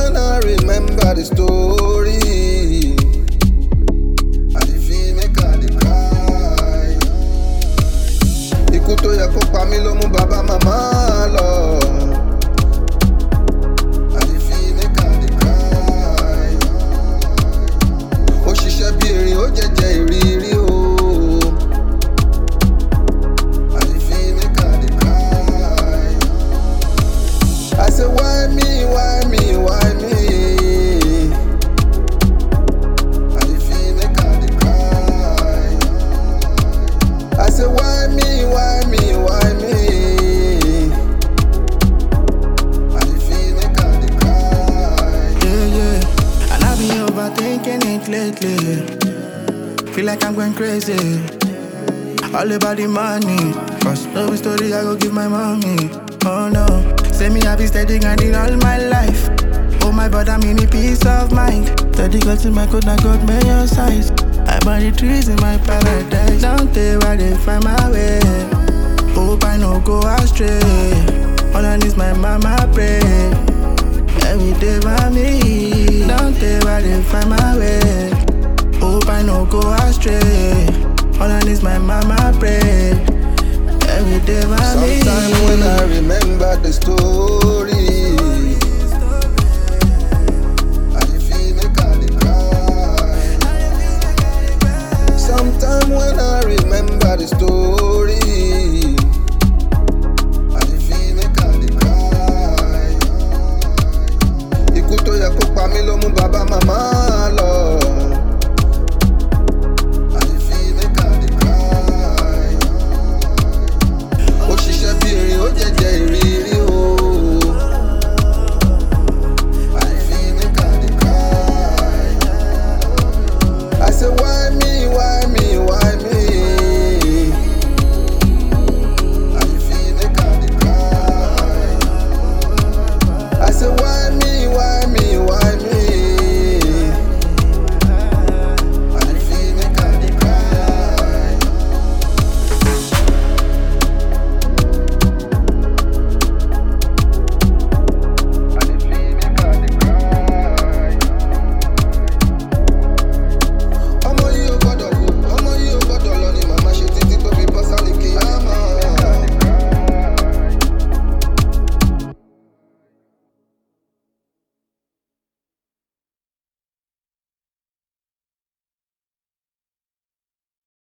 when I remember the story. I dey feel make I dey cry. Ikú tó yẹ kó pa mí ló mú bàbá màmá lọ. I dey feel make I dey cry. Ó ṣiṣẹ́ bí erin, ó jẹjẹ ìrírí o. I dey feel make I dey cry. I say why me, why me, why me? I dey feel make I dey cry. I say why me, why me, why me? I dey feel make I dey cry. Yeah, yeah. And I've been overthinking it lately. Feel like I'm going crazy. All about the money. Cause no story I go give my mommy. Oh no. Say me I be steady grinding all my life. Oh my god, I'm in a peace of mind. Steady got in my code, I got major size. I buy the trees in my paradise. Don't tell where they find my way. Hope I no go astray. All I need is my mama pray. Every day by me, don't tell where they find my way. Hope I no go astray. All I need is my mama pray. Every day by me. Sometime when I remember the story.